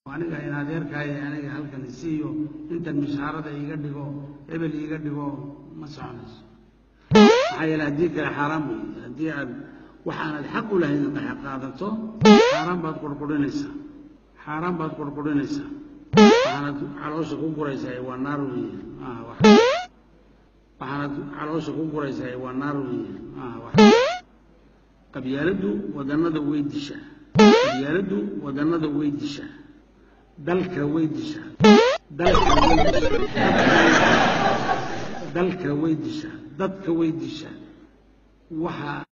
aniga in adeerkaayo aniga halkan isiiyo intan mishaarada iiga dhigo hebel iiga dhigo ma soconayso maxaa yeele haddii kale xaaraan weeye haddii aad waxaanad xaq u lahayd inaad qaadato xaaraan baad qurqurinaysaa xaaraan baad qurqurinaysaa waxaanad caloosha ku guraysaa waa naar weeye maaha wax waxaanad caloosha ku guraysaa waa naar weeye maaha wax qabyaaladdu wadannada way dishaa qabyaaladdu wadannada way dishaa dalka way dishaa dalka way dishaa dalka way dishaa dadka way dishaa waxa